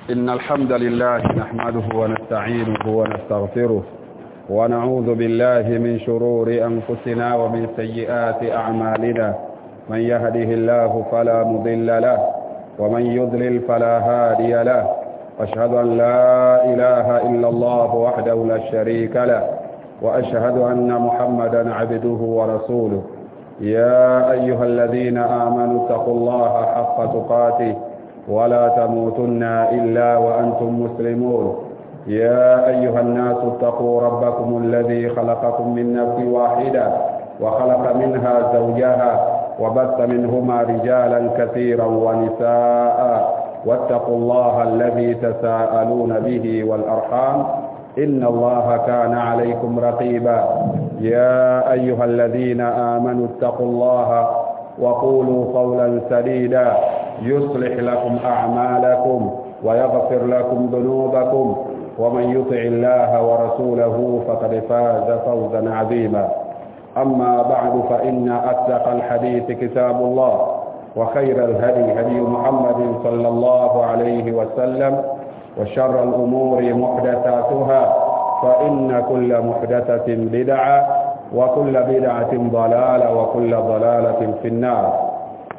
إن الحمد لله نحمده ونستعينه ونستغفره ونعوذ بالله من شرور أنفسنا ومن سيئات أعمالنا من يهده الله فلا مضل له ومن يضلل فلا هادي له واشهد أن لا إله إلا الله وحده لا شريك له وأشهد أن محمدا عبده ورسوله يا أيها الذين آمنوا اتقوا الله حق تقاته ولا تموتن إلا وأنتم مسلمون يا أيها الناس اتقوا ربكم الذي خلقكم من نفس واحدة وخلق منها زوجها وبث منهما رجالا كثيرا ونساء واتقوا الله الذي تساءلون به والأرحام إن الله كان عليكم رقيبا يا أيها الذين آمنوا اتقوا الله وقولوا قولا سديدا يصلح لكم أعمالكم ويغفر لكم ذنوبكم ومن يطع الله ورسوله فقد فاز فوزا عظيما أما بعد فإن أصدق الحديث كتاب الله وخير الهدي هدي محمد صلى الله عليه وسلم وشر الأمور محدثاتها فإن كل محدثة بدعة وكل بدعة ضلالة وكل ضلالة في النار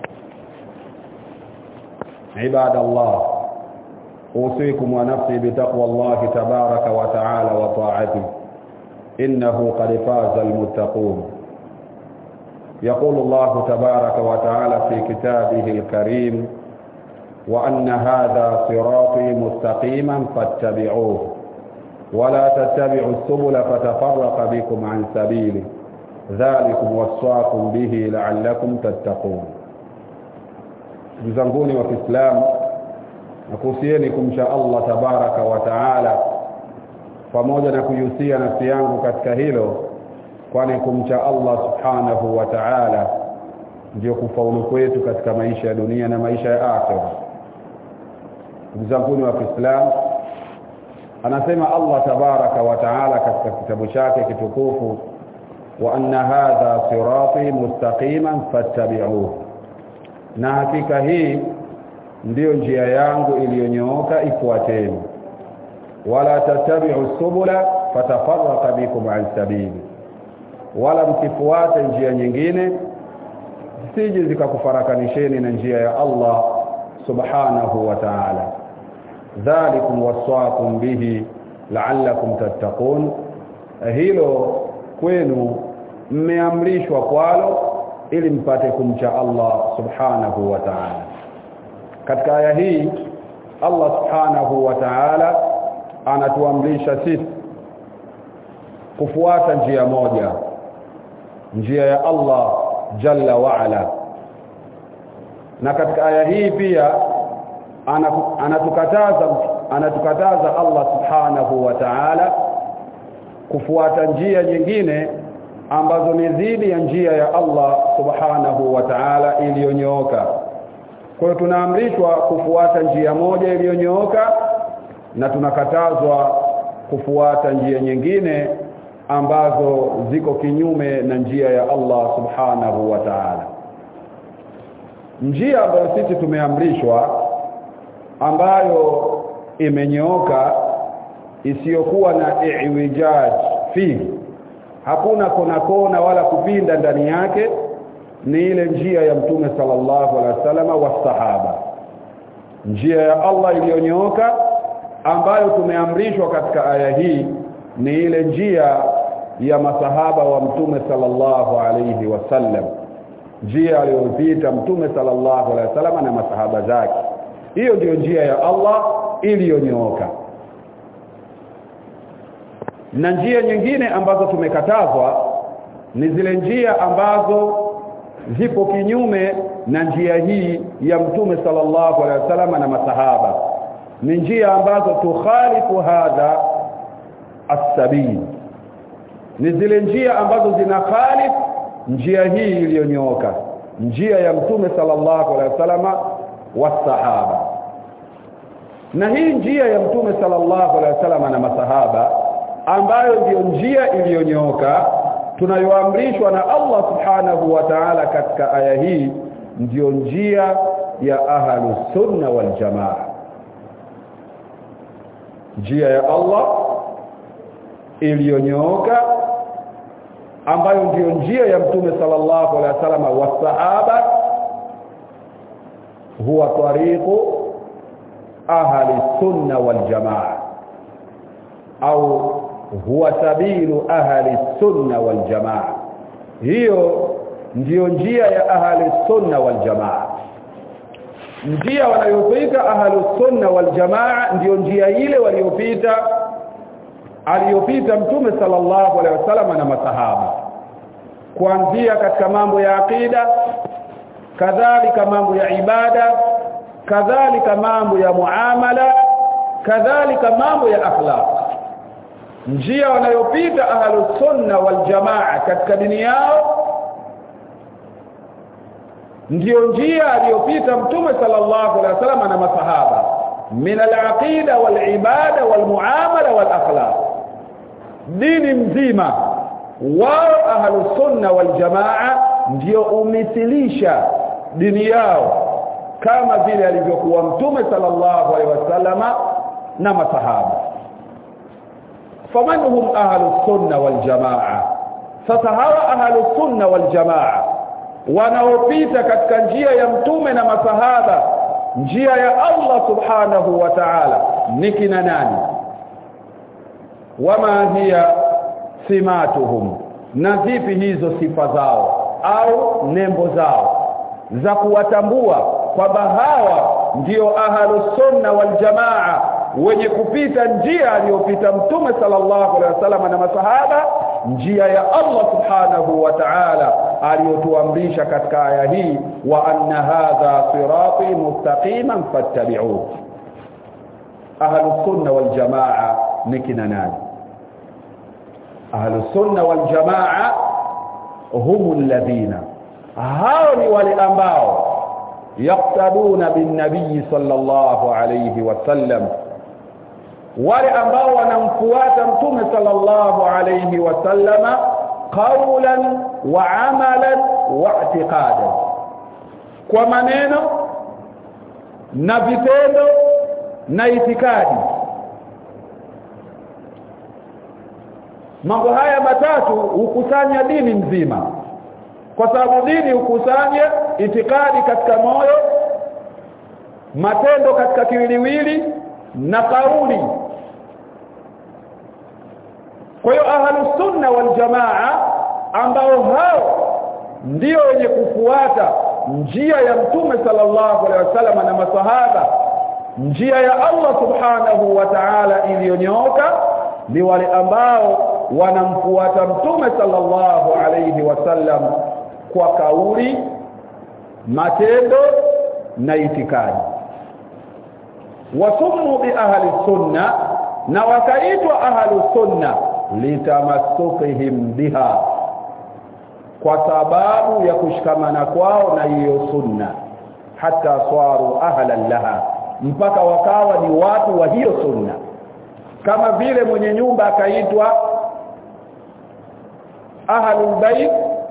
عباد الله أوصيكم ونفسي بتقوى الله تبارك وتعالى وطاعته إنه قد فاز المتقون يقول الله تبارك وتعالى في كتابه الكريم وأن هذا صراطي مستقيما فاتبعوه ولا تتبعوا السبل فتفرق بكم عن سبيله ذلكم وصاكم به لعلكم تتقون mzanguni wa Kiislamu nakuhusieni kumcha Allah tabaraka wa taala pamoja na kuihusia nafsi yangu katika hilo kwani kumcha Allah subhanahu wa ta'ala ndio kufaulu kwetu katika maisha ya dunia na maisha ya akhera mzanguni wa Kiislamu anasema Allah tabaraka wa taala katika kitabu chake kitukufu wa anna hadha sirati mustaqiman fattabi'uhu na hakika hii ndiyo njia yangu iliyonyooka ifuateni wala tattabi'u subula fatafarraqa bikum an sabili wala msifuate njia nyingine sije zikakufarakanisheni na njia ya Allah subhanahu wa ta'ala dhalikum waswaakum bihi la'allakum tattaqun hilo kwenu mmeamrishwa kwalo ili mpate kumcha Allah subhanahu wa ta'ala katika aya hii Allah subhanahu wa ta'ala anatuamrisha sisi kufuata njia moja njia ya Allah jalla wa ala na katika aya hii pia anatukataza anatukataza Allah subhanahu wa ta'ala kufuata njia nyingine ambazo ni dhidi ya njia ya Allah subhanahu wa ta'ala iliyonyooka kwa hiyo tunaamrishwa kufuata njia moja iliyonyooka na tunakatazwa kufuata njia nyingine ambazo ziko kinyume na njia ya Allah subhanahu wa ta'ala njia ambayo sisi tumeamrishwa ambayo imenyooka isiyokuwa na iwijaj fihi hakuna kona kona wala kupinda ndani yake ni ile njia ya mtume sallallahu alaihi wasallam wa sahaba njia ya Allah iliyonyooka ambayo tumeamrishwa katika aya hii ni ile njia ya masahaba wa mtume sallallahu alaihi wasallam njia aliyopita mtume sallallahu alaihi wasallam na masahaba zake hiyo ndiyo njia ya Allah iliyonyooka na njia nyingine ambazo tumekatazwa ni zile njia ambazo zipo kinyume na njia hii ya mtume sallallahu alaihi wasallam na masahaba ni njia ambazo tukhalifu hadha as-sabil ni zile njia ambazo zina khalif njia hii iliyonyooka njia ya mtume sallallahu alaihi wasallam wasahaba na hii njia ya mtume sallallahu alaihi wasallam na masahaba ambayo ndiyo njia iliyonyooka tunayoamrishwa na Allah subhanahu wa ta'ala katika aya hii ndiyo njia ya ahlu sunna wal jamaa njia ya Allah iliyonyooka ambayo ndiyo njia ya mtume sallallahu alaihi wasallam wa sahaba huwa tariqu ahli sunna wal jamaa au huwa sabilu ahli sunna wal jamaa hiyo ndiyo njia ya ahli sunna wal jamaa njia wanayopita ahli sunna wal jamaa ndiyo njia ile waliopita aliyopita mtume sallallahu alaihi wasallam na masahaba kuanzia katika mambo ya akida kadhalika mambo ya ibada kadhalika mambo ya muamala kadhalika mambo ya akhlaq njia wanayopita ahlus sunna wal jamaa katika dini yao ndiyo njia aliyopita mtume sallallahu alaihi wasallam na masahaba min al-aqida wal ibada wal muamala wal akhlaq dini mzima wao ahlus sunna wal jamaa ndio umithilisha dini yao kama vile alivyokuwa mtume sallallahu alaihi wasallama na masahaba faman hum ahlus sunna wal jamaa sasa hawa ahlus sunna wal jamaa wanaopita katika njia ya mtume na masahaba njia ya Allah subhanahu wa ta'ala ni kina nani wama hiya simatuhum na vipi hizo sifa zao au nembo zao za kuwatambua kwamba hawa ndio ahlus sunna wal jamaa wenye kupita njia aliyopita mtume sallallahu alaihi wasallam na masahaba njia ya Allah subhanahu wa ta'ala aliyotuamrisha katika aya hii wa anna hadha sirati mustaqiman fattabi'uhu ahlus sunna wal jamaa ni kina nani ahlus sunna wal jamaa humul ladhina hao ni wale ambao yaqtaduna bin nabiy sallallahu alayhi wasallam wale ambao wanamfuata mtume sallallahu alayhi wasallama qawlan wa amalan wa i'tiqadan kwa maneno na vitendo na itikadi mambo haya matatu hukusanya dini nzima kwa sababu dini hukusanya itikadi katika moyo matendo katika kiwiliwili na kauli kwa hiyo ahlus sunna wal jamaa ambao hao ndio wenye kufuata njia ya mtume sallallahu alaihi wasallam na masahaba njia ya Allah subhanahu wa ta'ala iliyonyooka ni wale ambao wanamfuata mtume sallallahu alaihi wasallam kwa kauli matendo na itikadi wasumu bi ahli sunna na wakaitwa ahli sunna litamassukihim biha kwa sababu ya kushikamana kwao na hiyo sunna hata swaru ahlan laha mpaka wakawa ni watu wa hiyo sunna kama vile mwenye nyumba akaitwa ahlul bait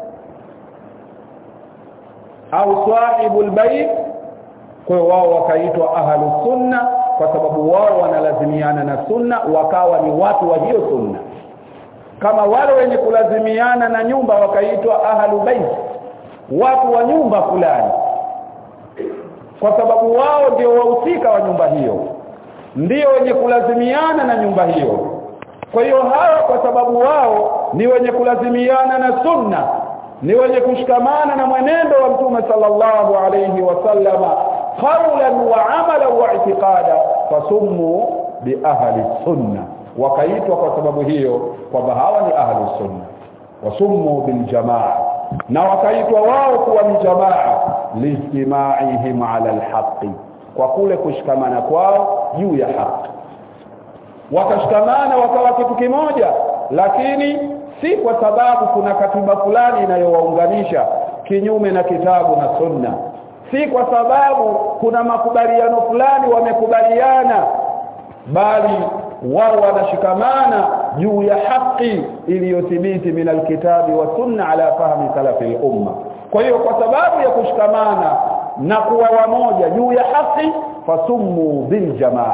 au sahibul bait kwa wao wakaitwa ahlus sunna kwa sababu wao wanalazimiana na sunna wakawa ni watu wa hiyo sunna kama wale wenye kulazimiana na nyumba wakaitwa ahlul bait watu wa nyumba fulani kwa sababu wao ndio wahusika wa nyumba hiyo ndio wenye kulazimiana na nyumba hiyo kwa hiyo hawa kwa sababu wao ni wenye kulazimiana na sunna ni wenye kushikamana na mwenendo wa mtume sallallahu alayhi wasallama qawlan wa amalan wa i'tiqada fasummu bi ahli sunna wakaitwa kwa sababu hiyo kwamba hawa ni ahli sunna wasummu bil jamaa na wakaitwa wao kuwa ni jamaa lijtimaihim ala alhaqi kwa kule kushikamana kwao juu ya haki wakashikamana wakawa kitu kimoja lakini si kwa sababu kuna katiba fulani inayowaunganisha kinyume na kitabu na sunna si kwa sababu kuna makubaliano fulani wamekubaliana bali wao wanashikamana juu ya haki iliyothibiti min alkitabi wa sunna ala fahmi salafi umma kwa hiyo kwa sababu ya kushikamana na kuwa wamoja juu ya haki fasummu bil jamaa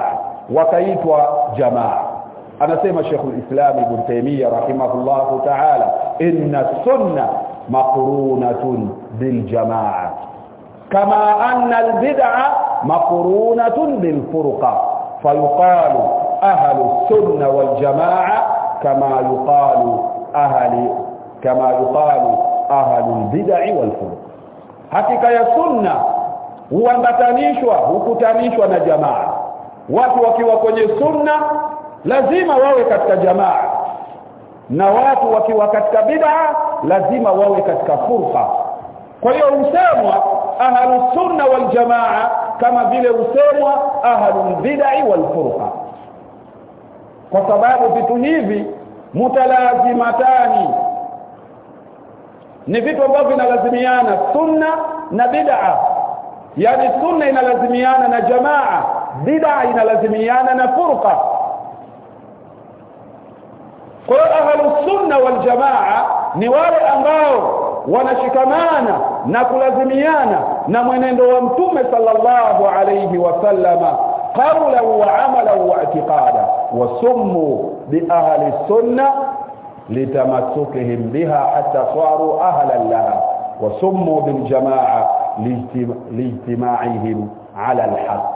wakaitwa jamaa anasema Sheikh al-Islam Ibn Taymiyyah rahimahullah ta'ala inna sunna maqrunatun bil jamaa kama anna al-bid'a maqrunatun bil furqa fayuqalu ahlu sunna wal jamaa kama yuqalu ahli kama yuqalu ahlu al-bid'i wal furqa hakika ya sunna huambatanishwa hukutanishwa na jamaa watu wakiwa kwenye sunna lazima wawe katika jamaa na watu wakiwa katika bid'a lazima wawe katika furqa kwa hiyo usemwa ahlus sunna wal jamaa kama vile usemwa ahlul bid'i wal furqa kwa sababu vitu hivi mutalazimatani ni vitu ambavyo vinalazimiana sunna na bid'a yani sunna inalazimiana na jamaa bid'a inalazimiana na furqa kwa hiyo ahlus sunna wal jamaa ni wale ambao wanashikamana na kulazimiana na mwenendo wa mtume sallallahu alayhi wasallama qawlan wa amalan wa i'tiqada wa summu bi ahli sunna litamasukihim biha hatta saru ahlan laha wa summu bil jamaa lijtima'ihim ala al-haqq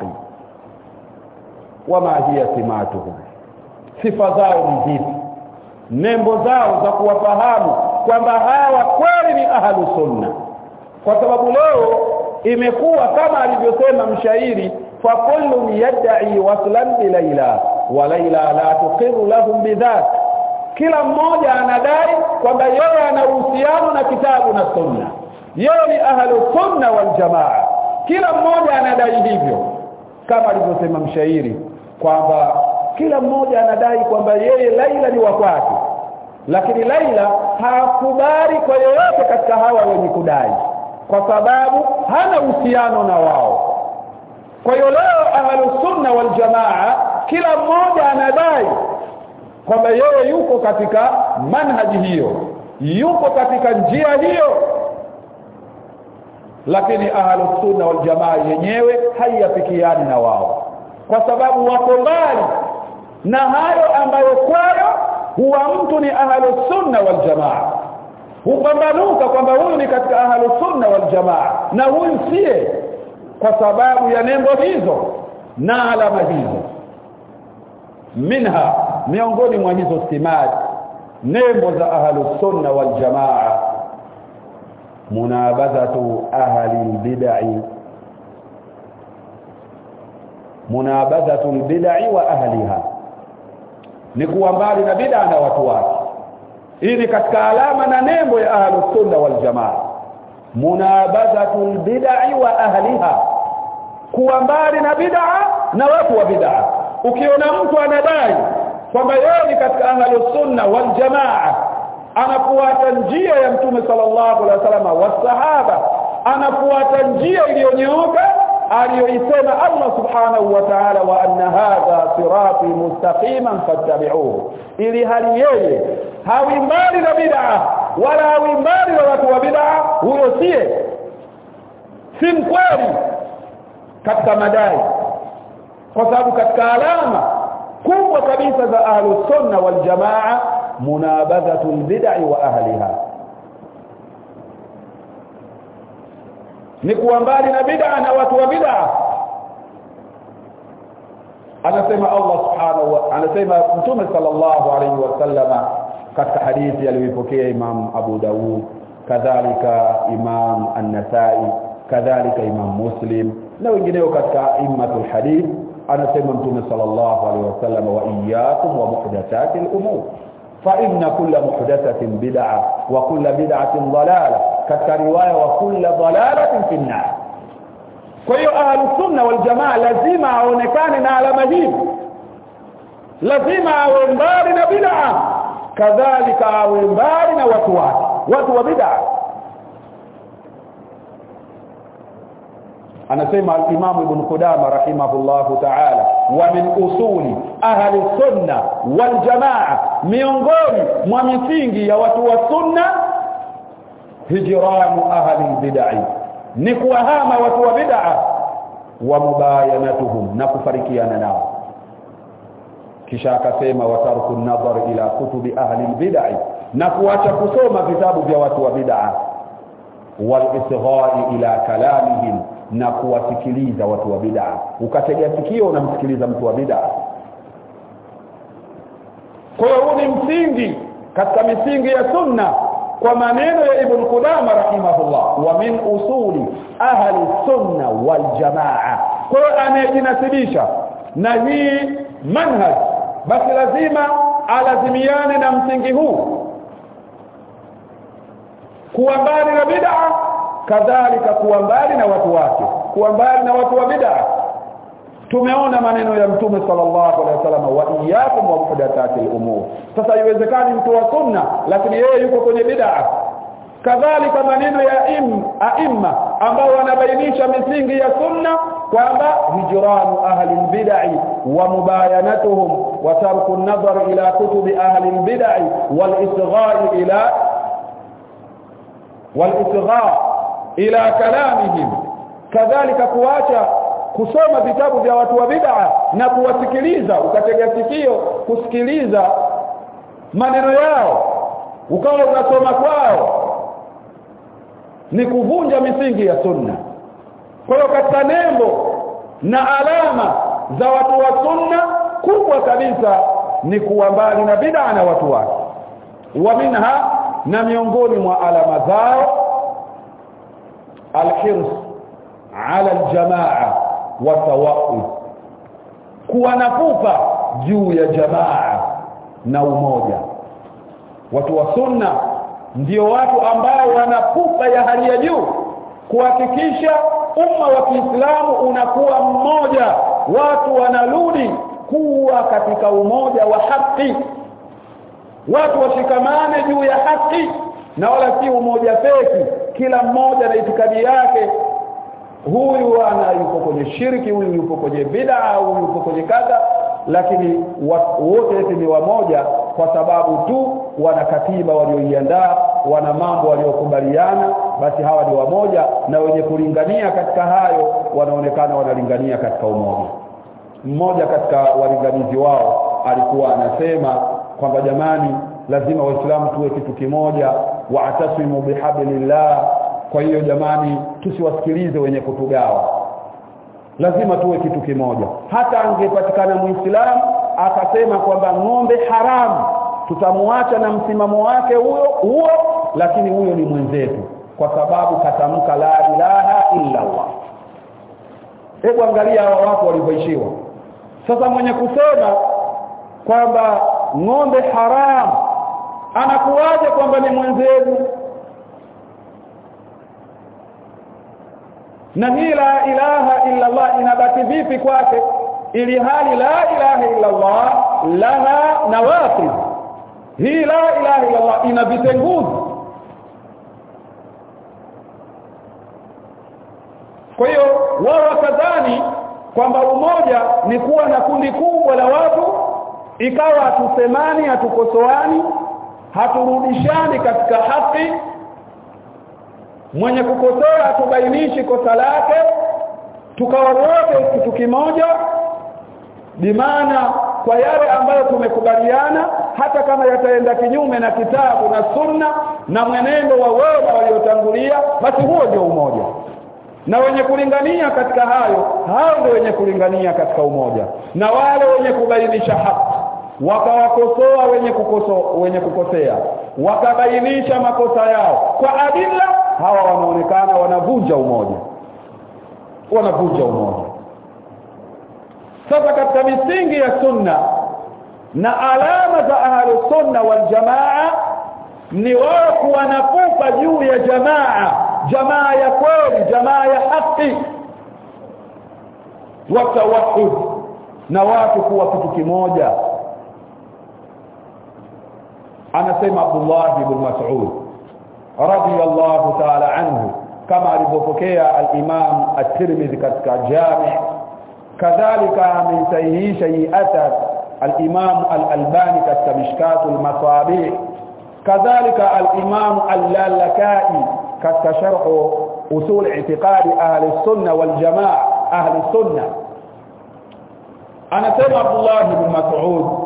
wama hiya simatuhum sifa zao ni zipi nembo zao za kuwafahamu kwamba hawa kweli ni ahlu sunna kwa sababu leo imekuwa kama alivyosema mshairi fa kullu yad'i waslan bi laila wa laila la tuqiru lahum bidhat kila mmoja anadai kwamba yeye ana uhusiano na kitabu na sunna yeye ni ahlu sunna wal jamaa kila mmoja anadai hivyo kama alivyosema mshairi kwamba kila mmoja anadai kwamba yeye Laila ni wa kwake lakini Laila hakubali kwa yoyote katika hawa wenye kudai kwa sababu hana uhusiano na wao kwa hiyo leo ahlus sunna wal jamaa kila mmoja anadai kwamba yeye yuko katika manhaji hiyo yuko katika njia hiyo lakini ahlus sunna wal jamaa yenyewe haiyafikiani na wao kwa sababu wako mbali na hayo ambayo kwayo huwa mtu ni ahlus sunna wal jamaa hupambanuka kwamba huyu ni katika ahlus sunna wal jamaa na huyu siye kwa sababu ya nembo hizo na alama hizo minha miongoni mwa hizo simad nembo za ahlus sunna wal jamaa munabadhatu ahli bid'i munabadhatu bid'i wa ahliha ni kuwa mbali na bid'a na watu wake hii ni katika alama na nembo ya ahlus sunna wal jamaa munabadhatu bid'i wa ahliha kuwa mbali na bid'a na watu wa bid'a ukiona mtu anadai kwamba yeye ni katika ahlus sunna wal jamaa anafuata njia ya mtume sallallahu alaihi wasallam wasahaba anafuata njia iliyonyooka aliyoisema Allah subhanahu wa ta'ala wa anna hadha sirati mustaqiman fattabi'uhu ili hali yeye hawi mbali na bid'a wala hawi mbali na watu wa bid'a huyo sie si mkweli katika madai kwa sababu katika alama kubwa kabisa za ahlus sunna wal jamaa munabadhatu bid'i wa ahliha ni kuwa mbali na bid'a na watu wa bid'a anasema Allah subhanahu wa anasema mtume sallallahu alayhi wasallama katika hadithi aliyopokea Imam Abu Dawud kadhalika Imam An-Nasa'i kadhalika Imam Muslim na wengineo katika immatul hadith anasema mtume sallallahu alayhi wasallam wa iyyakum wa muhdathatil umur fa inna kulla muhdathatin bid'a wa kulla bid'atin dalalah katika riwaya wa kulla dalalatin fi an-nar kwa hiyo ahlus sunna wal jamaa lazima aonekane na alama hii lazima awe mbali na bid'a kadhalika awe mbali na watu wake watu wa bid'a anasema al-Imam Ibn Qudama rahimahullahu ta'ala wa min usuli ahli sunna wal jamaa miongoni mwa misingi ya watu wa sunna hijranu ahli bid'ah ni kuwahama watu wa bid'a wa mubayanatuhum na kufarikiana nao kisha akasema watarku nadhar ila kutubi ahli bid'ah na kuacha kusoma vitabu vya watu wa bid'ah wal isghai ila kalamihim na kuwasikiliza watu wa bid'ah ukategea sikio unamsikiliza mtu wa bid'ah kwa hiyo huu ni msingi katika misingi ya sunna kwa maneno ya ibn Qudama rahimahullah wa min usuli ahli sunna wal jamaa kwa hiyo anayejinasibisha na hii manhaj basi lazima alazimiane na msingi huu kuwa mbali na bid'a kadhalika kuwa mbali na watu wake kuwa mbali na watu wa bid'a tumeona maneno ya mtume sallallahu alaihi wasallam wa iyyakum wa muhdathati al-umur sasa haiwezekani mtu wa sunna lakini yeye yuko kwenye bid'a kadhalika maneno ya im, aimma ambao wanabainisha misingi ya sunna kwamba hijranu ahli bid'ah wa mubayanatuhum wa tarku an-nazar ila kutubi ahli bid'ah wal isghai ila wal isgha ila kalamihim kadhalika kuacha kusoma vitabu vya watu wa bid'a na kuwasikiliza ukatega sikio kusikiliza maneno yao ukawa unasoma kwao ni kuvunja misingi ya sunna kwa hiyo katika nembo na alama za watu wa sunna kubwa kabisa ni kuwa mbali na bid'a na watu wake wa minha na miongoni mwa alama zao alhirs ala aljamaa wa tawaqi kuwa na pupa juu ya jamaa na umoja watu wa sunna ndio watu ambao wana pupa ya hali ya juu kuhakikisha umma wa Kiislamu unakuwa mmoja watu wanarudi kuwa katika umoja wa haki watu washikamane juu ya haki na wala si umoja feki kila mmoja na itikadi yake huyu ana yuko kwenye shirki huyu yuko kwenye bid'a huyu yuko kwenye kadha lakini wote ni wamoja kwa sababu tu wana katiba walioiandaa wana mambo waliokubaliana basi hawa ni wamoja na wenye kulingania katika hayo wanaonekana wanalingania katika umoja mmoja katika walinganizi wao alikuwa anasema kwamba jamani lazima waislamu tuwe kitu kimoja waatasimu bihablillah kwa hiyo jamani tusiwasikilize wenye kutugawa lazima tuwe kitu kimoja hata angepatikana muislamu akasema kwamba ng'ombe haramu tutamuacha na msimamo wake huyo huo lakini huyo ni mwenzetu kwa sababu katamka la ilaha illa Allah hebu angalia hawa watu walivyoishiwa sasa mwenye kusema kwamba ng'ombe haramu anakuwaje kwamba ni mwenzetu na hii la ilaha illa Allah inabaki vipi kwake ili hali la ilaha illa Allah laha nawaqid hii la ilaha illa Allah ina vitenguzi kwa hiyo wao wakadhani kwamba umoja ni kuwa na kundi kubwa la watu ikawa hatusemani hatukosoani haturudishani katika haki mwenye kukosoa atubainishi kosa lake tukawa wote kitu kimoja bimaana kwa yale ambayo tumekubaliana hata kama yataenda kinyume na kitabu na sunna na mwenendo wa wema waliotangulia basi huo ndio umoja na wenye kulingania katika hayo hao ndio wenye kulingania katika umoja na wale wenye kubainisha haki wakawakosoa wenye kukosoa wenye kukosea wakabainisha makosa yao kwa adila hawa wanaonekana wanavunja umoja wanavunja umoja sasa katika misingi ya sunna na alama za ahli sunna wal jamaa ni wao kuwa na pupa juu ya jamaa jamaa ya kweli jamaa ya haki watawahud na watu kuwa kitu kimoja anasema Abdullah ibn Mas'ud radiyallahu ta'ala anhu kama alivyopokea al-Imam at-Tirmidhi katika Jami' kadhalika amesahihisha hii athar al-Imam al-Albani katika Mishkatul Masabih kadhalika al-Imam al-Lalakai katika sharh usul i'tiqadi ahli sunna wal jamaa ahli sunna anasema Abdullah ibn Mas'ud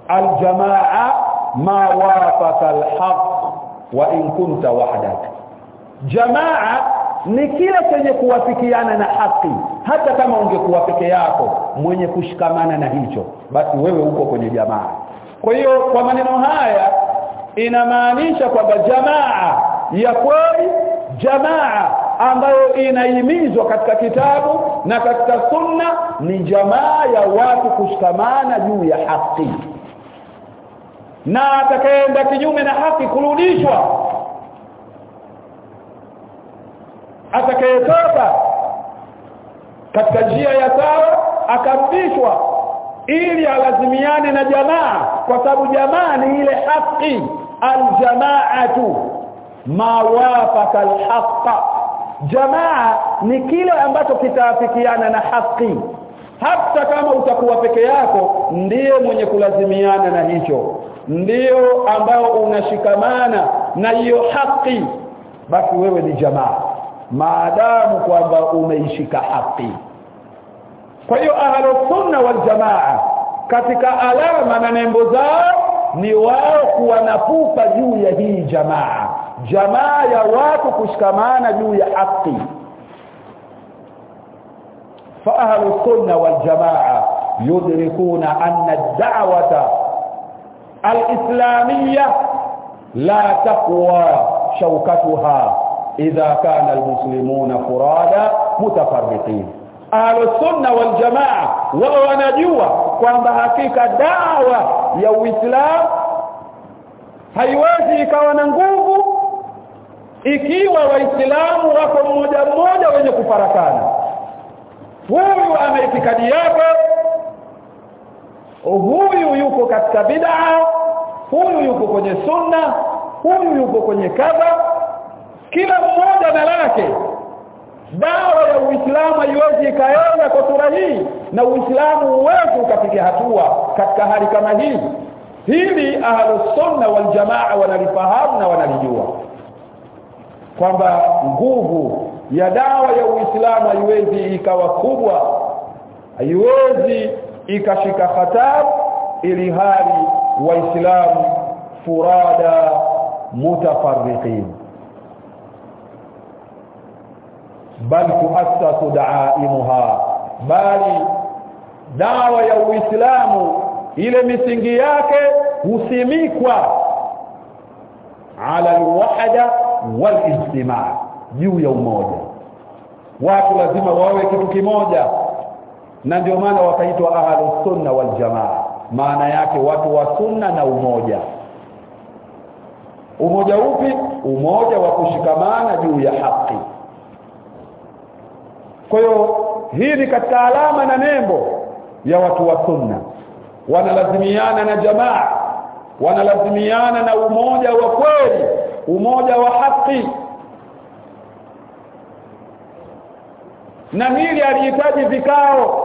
aljamaa ma wafaqa alhaq wa in kunta wahdak jamaa ni kile chenye kuwafikiana na haki hata kama ungekuwa peke yako mwenye kushikamana na hicho basi wewe uko kwenye jamaa kwa hiyo kwa maneno haya inamaanisha kwamba jamaa ya kweli jamaa ambayo inahimizwa katika kitabu na katika sunna ni jamaa ya watu kushikamana juu ya haki na atakayeenda kinyume na haki kurudishwa atakayetoka katika njia ya sawa akarudishwa ili alazimiane na jamaa kwa sababu jamaa ni ile haki aljamaatu ma wafaqa alhaqa jamaa ni kile ambacho kitaafikiana na haki hata kama utakuwa peke yako ndiye mwenye kulazimiana na hicho ndiyo ambao unashikamana na hiyo haki basi wewe ni jamaa maadamu kwamba umeishika haki kwa hiyo ahlus sunna wal jamaa katika alama na nembo zao ni wao kuwa na pupa juu ya hii jamaa jamaa ya watu kushikamana juu ya haki fa ahlus sunna wal jamaa yudrikuna anna ad-da'wata al-islamiyya la taqwa shawkatuha idha kana al-muslimuna furada mutafarriqin ahlus sunna wal jamaa wao wanajua kwamba hakika dawa ya uislamu haiwezi ikawa na nguvu ikiwa waislamu wako mmoja mmoja wenye kufarakana huyu ana itikadi yake huyu yuko katika bid'a huyu yuko kwenye sunna huyu yuko kwenye kadha kila mmoja na lake dawa ya Uislamu haiwezi ikaenda kwa sura hii na Uislamu uweze ukapiga hatua katika hali kama hii hili ahlus sunna wal jamaa wanalifahamu na wanalijua kwamba nguvu ya dawa ya Uislamu haiwezi ikawa kubwa haiwezi ikashika hatamu ili hali waislamu furada mutafarriqin bal tuassasu da'aimuha bali dawa ya Uislamu ile misingi yake husimikwa ala alwahda walijtimaa juu ya umoja watu lazima wawe kitu kimoja na ndio maana wakaitwa ahlus sunna wal jamaa maana yake watu wa sunna na umoja umoja upi umoja wa kushikamana juu ya haki kwa hiyo hii ni katika alama na nembo ya watu wa sunna wanalazimiana na jamaa wanalazimiana na umoja wa kweli umoja wa haki na hili alihitaji vikao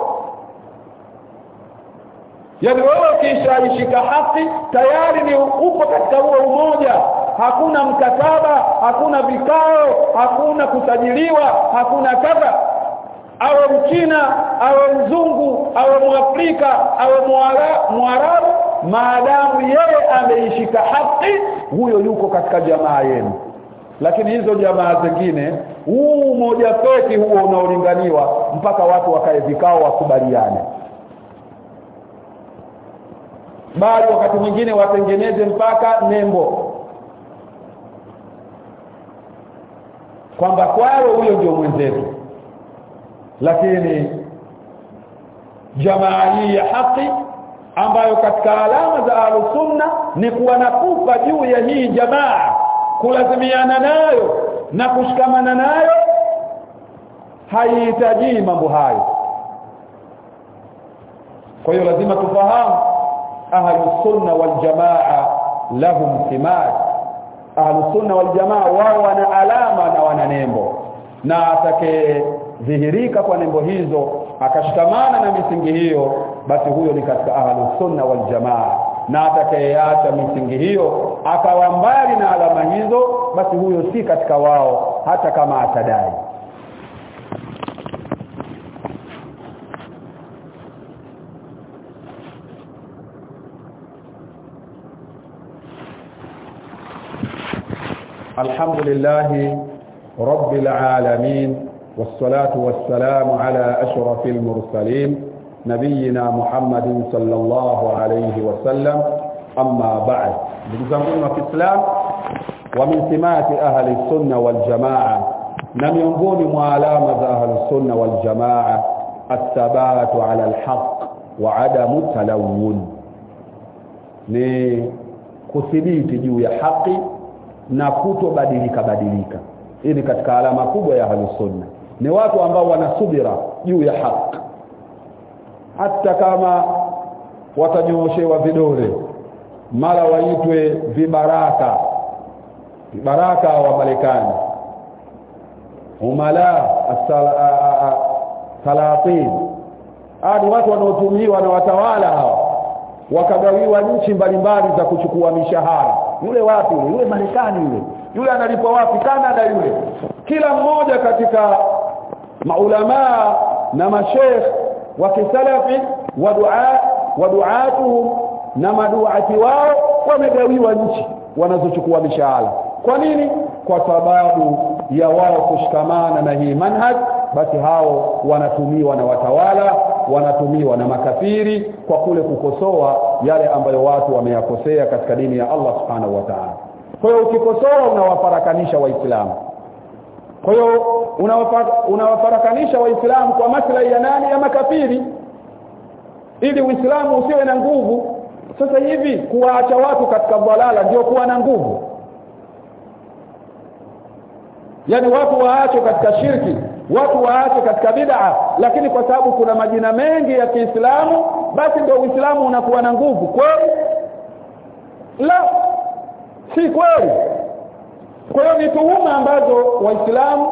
yaani wewe ukishaishika haki tayari ni upo katika huo umoja hakuna mkataba hakuna vikao hakuna kusajiliwa hakuna kadha awe mchina awe mzungu awe mwafrika awe mwarabu maadamu yeye ameishika haki huyo yuko katika jamaa yenu lakini hizo jamaa zingine huu moja feki huo unaolinganiwa mpaka watu wakae vikao wakubaliane bali wakati mwingine watengeneze mpaka nembo kwamba kwao huyo ndio mwenzetu lakini jamaa hii ya haki ambayo katika alama za alusunna ni kuwa na kufa juu ya hii jamaa kulazimiana nayo na kushikamana nayo haihitaji mambo hayo kwa hiyo lazima tufahamu ahlus sunna wal jamaa lahum thimar ahlus sunna wal jamaa wao wana alama na wana nembo na atake dhihirika kwa nembo hizo akashikamana na misingi hiyo basi huyo ni katika ahlus sunna wal jamaa na atakayeacha misingi hiyo akawa mbali na alama hizo basi huyo si katika wao hata kama atadai الحمد لله رب العالمين والصلاة والسلام على أشرف المرسلين نبينا محمد صلى الله عليه وسلم أما بعد بنزمون في الإسلام ومن سمات أهل السنة والجماعة نميونغوني معلامة أهل السنة والجماعة الثبات على الحق وعدم التلون ni kuthibiti juu ya haki na kutobadilika badilika hii ni katika alama kubwa ya sunna ni watu ambao wanasubira juu ya haki hata kama watanyooshewa vidole mara waitwe vibaraka vibaraka wa Marekani umala salatin ni watu wanaotumiwa na watawala hawa wakagawiwa nchi mbalimbali za kuchukua mishahara yule wapi yule yule Marekani yule yule analipwa wapi Canada yule kila mmoja katika maulamaa na mashekh wa kisalafi wa dua wa duatuhum na maduati wao wamegawiwa nchi wanazochukua mishahara kwa nini kwa sababu ya wao kushikamana na hii manhaj basi hao wanatumiwa na watawala wanatumiwa na makafiri kwa kule kukosoa yale ambayo watu wameyakosea katika dini ya Allah subhanahu wa ta'ala kwa hiyo ukikosoa unawafarakanisha waislamu kwa hiyo unawafarakanisha waislamu kwa maslahi ya nani ya makafiri ili uislamu usiwe na nguvu sasa hivi kuwaacha watu katika dhalala ndio kuwa na nguvu yani watu waachwe katika shirki watu waache katika bid'a lakini kwa sababu kuna majina mengi ya Kiislamu basi ndio Uislamu unakuwa na nguvu kweli la si kweli kwa hiyo ni tuhuma ambazo waislamu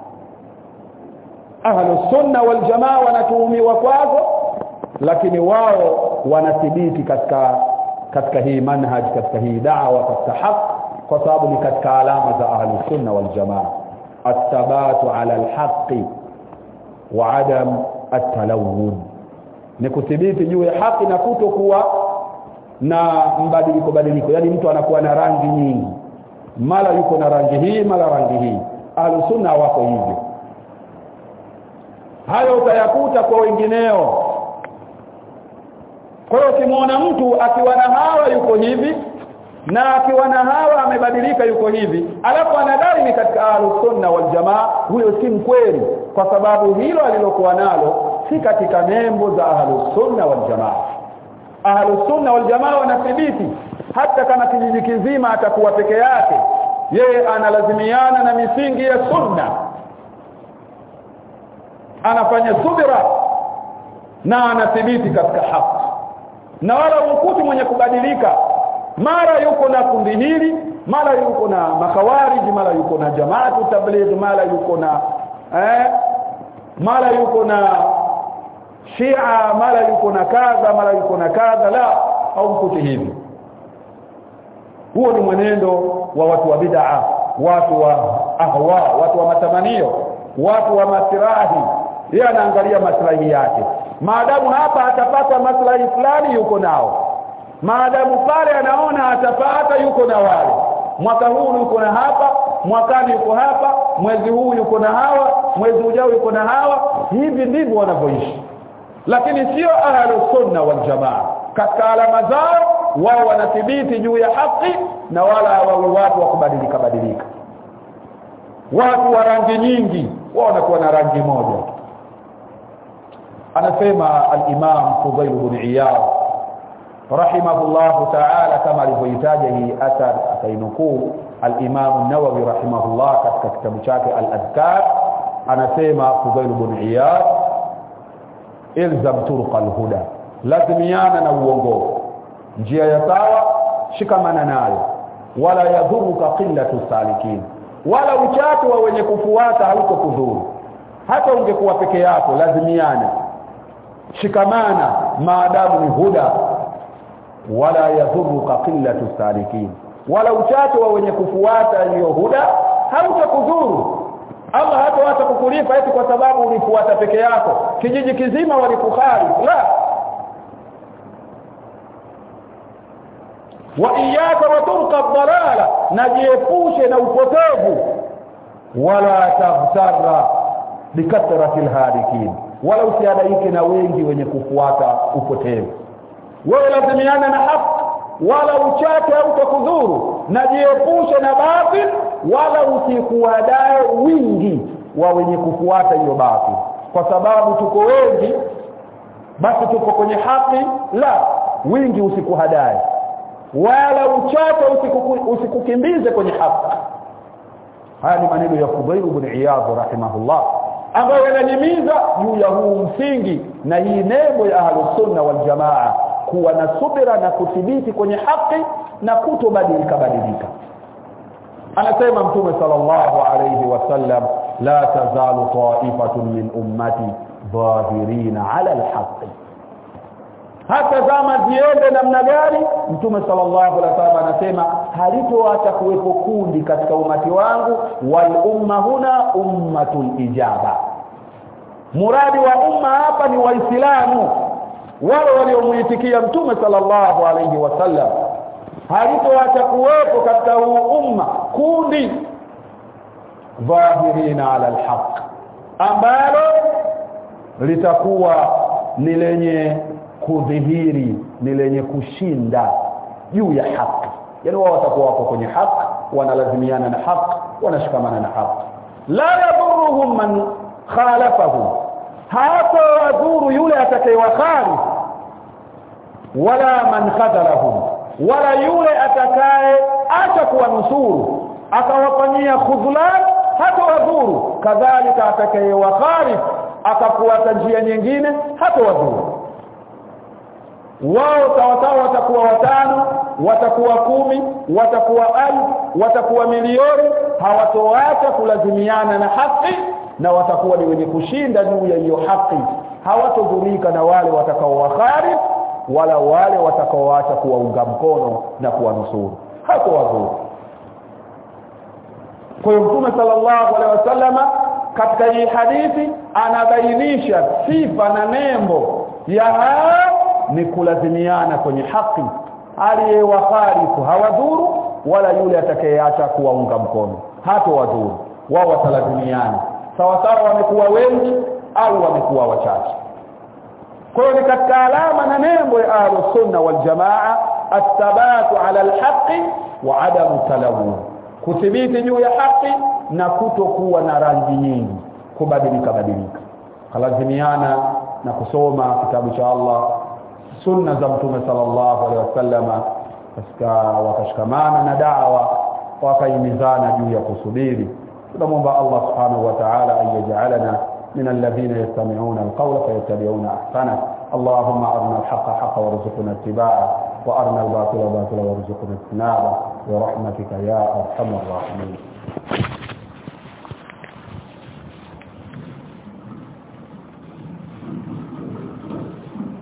ahlu sunna wal jamaa wanatuhumiwa kwazo lakini wao wanathibiti katika katika hii manhaj katika hii da'wa katika haq kwa sababu ni katika alama za ahlu sunna wal jamaa athabatu ala alhaqi wa adam atalawun ni kuthibiti juu ya haki na kutokuwa na mbadiliko badiliko yani mtu anakuwa na rangi nyingi mara yuko na rangi hii mara rangi hii ahlusunna wako hivyo hayo utayakuta kwa wengineo kwa hiyo ukimwona mtu akiwa na hawa yuko hivi na akiwa na hawa amebadilika yuko hivi alafu anadai ni katika ahlusunna wal jamaa huyo si mkweli kwa sababu hilo alilokuwa nalo si katika nembo za ahlusunna wal jamaa ahlusunna wal jamaa wanathibiti hata kama kijiji kizima atakuwa peke yake yeye analazimiana na misingi ya sunna anafanya subira na anathibiti katika haki na wala umkuti mwenye kubadilika mara yuko na kundi hili mara yuko na makawariji mara yuko na jamaatu tabligh mara yuko na eh mara yuko na Shia mara yuko na kadha mara yuko na kadha la au mkuti hivi huo ni mwenendo wa watu wa bid'a watu wa ahwa watu wa matamanio watu wa masirahi yeye anaangalia maslahi yake maadamu hapa atapata maslahi fulani yuko nao maadamu pale anaona atapata yuko na wale mwaka huu yuko na hapa mwakani yuko hapa mwezi huu yuko na hawa mwezi ujao yuko na hawa hivi ndivyo wanavyoishi lakini sio ahlu sunna wal jamaa katika alama zao wao wanathibiti juu ya haki na wala hawawi watu wa kubadilika badilika watu wa rangi nyingi wao wanakuwa na rangi moja anasema al-Imam Fudail ibn Iyad rahimahullah ta'ala kama alivyoitaja hii athar akainukuu al-Imam an-Nawawi rahimahullah katika kitabu chake al-Adhkar anasema Fudail ibn Iyad ilzam turuq al-huda lazimiana na uongofu njia ya sawa shikamana nayo wala yadhuruka qillatu salikin wala uchache wa wenye kufuata hautokudhuru hata ungekuwa peke yako lazimiana shikamana maadamu ni huda wala yadhuruka qillatu salikin wala uchache wa wenye kufuata hiyo huda hautakudhuru Allah hata hata kukulipa eti kwa sababu ulifuata peke yako kijiji kizima walikukhari la wa iyaka wa turqa dhalala najiepushe na upotevu wala taghtarra bikathrati alhadikin wala usiadaike na wengi wenye kufuata upotevu wewe lazimiana na haki wala uchache au utakudhuru najiepushe na batil wala usikuadae wingi wa wenye kufuata hiyo batil kwa sababu tuko wengi basi tuko kwenye haki la wingi usikuhadae wala uchache usiku, usikukimbize kwenye haki haya ni maneno ya Fudail ibn Iyad rahimahullah ambayo yanahimiza juu ya huu msingi na hii nembo ya ahlus sunna wal jamaa kuwa na subira na kuthibiti kwenye haki na kutobadilika badilika anasema mtume sallallahu alayhi wasallam la tazalu ta'ifatun min ummati dhahirina ala alhaq hata zama ziende namna gani mtume sallallahu alaihi wasallam anasema halitoacha kuwepo kundi katika umati wangu wal umma huna ummatul ijaba muradi wa umma hapa ni waislamu wale waliomuitikia mtume sallallahu alaihi wasallam halitoacha kuwepo katika huu umma kundi dhahirina ala alhaq ambalo litakuwa ni lenye kudhihiri ni lenye kushinda juu ya haki yani wao watakuwa wako kwenye haki wanalazimiana na haki wanashikamana na haki la yadhuruhum man khalafahum hata wadhuru yule atakayewakhali wala man khadalahum wala yule atakaye acha kuwanusuru akawafanyia khudhlan hata wadhuru kadhalika atakayewakhali akafuata njia nyingine hata wadhuru wao sawasawa watakuwa watano watakuwa kumi watakuwa alfu watakuwa milioni hawatoacha kulazimiana na haki na watakuwa ni wenye kushinda juu ya hiyo haki hawatodhurika na wale watakaowahari wala wale watakaoacha kuwaunga mkono na kuwanusuru hapo wadhuru kwa hiyo mtume sallallahu alaihi wasallama katika hii hadithi anabainisha sifa na nembo ya hao ni kulazimiana kwenye haki aliyewaharifu hawadhuru wala yule atakayeacha kuwaunga mkono hato wadhuru wao watalazimiana sawa sawa wamekuwa wengi au wamekuwa wachache kwa hiyo ni katika alama na nembo ya ahlus sunna wal jamaa athabatu ala alhaqi wa adamu talawun kuthibiti juu ya haki na kutokuwa na rangi nyingi kubadilika badilika kalazimiana na kusoma kitabu cha Allah sunna za mtume sallallahu alaihi wasallama katika wakashikamana na dawa wakaimizana juu ya kusubiri tunamwomba Allah subhanahu wa ta'ala ayajalana من الذين يستمعون القول فيتبعون احسنه اللهم ارنا الحق حقا وارزقنا اتباعه وارنا الباطل باطلا وارزقنا اجتنابه برحمتك يا ارحم الراحمين